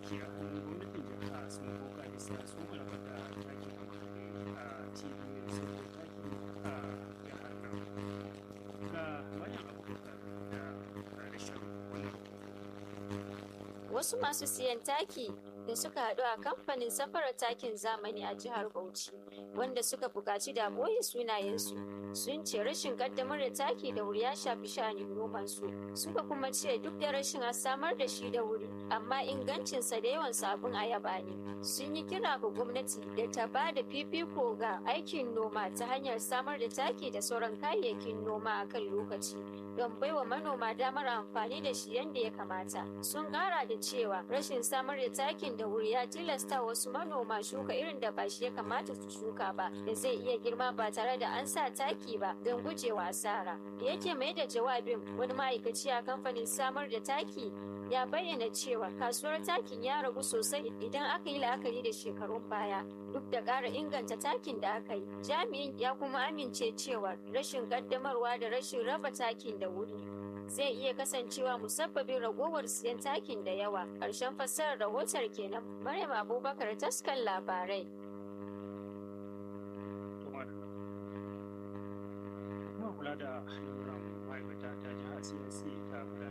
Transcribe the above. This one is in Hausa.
taki a hannun gwamnatin jiha sun koka bisa su malabar da taki a cibiyoyin sauke taki a jihar nan ga maryam abubakar da rashin wannan Wasu masu siyan taki da suka haɗu a kamfanin safarar takin zamani a jihar Bauchi wanda suka buƙaci da ɓoye sunayensu sun ce rashin ƙaddamar da taki da wuri ya shafi sha'anin nomansu suka kuma ce duk da rashin a samar da shi da wuri amma ingancinsa da yawan sabon ayaba ne sun yi kira ga gwamnati da ta ba da fifiko ga aikin noma ta hanyar samar da taki da sauran kayayyakin noma a kan lokaci don baiwa manoma damar amfani da shi yadda ya kamata sun kara da cewa rashin samar da takin da wuri ya tilasta wasu manoma shuka irin da ba shi ya kamata su shuka ba da zai iya girma ba tare da an sa taki ba don gujewa asara da yake mai da jawabin wani ma'aikaci a kamfanin samar da taki ya bayyana cewa kasuwar takin ya ragu sosai idan aka yi la'akari da shekarun baya duk da ƙara inganta takin da aka yi jami'in ya kuma amince cewa rashin ƙaddamarwa da rashin raba takin da wuri zai iya kasancewa musabbabin ragowar siyan takin da yawa ƙarshen fassarar rahotar kenan maryam abubakar taskan labarai kuma kula da lamuran ma'aikata ta jihar csc ta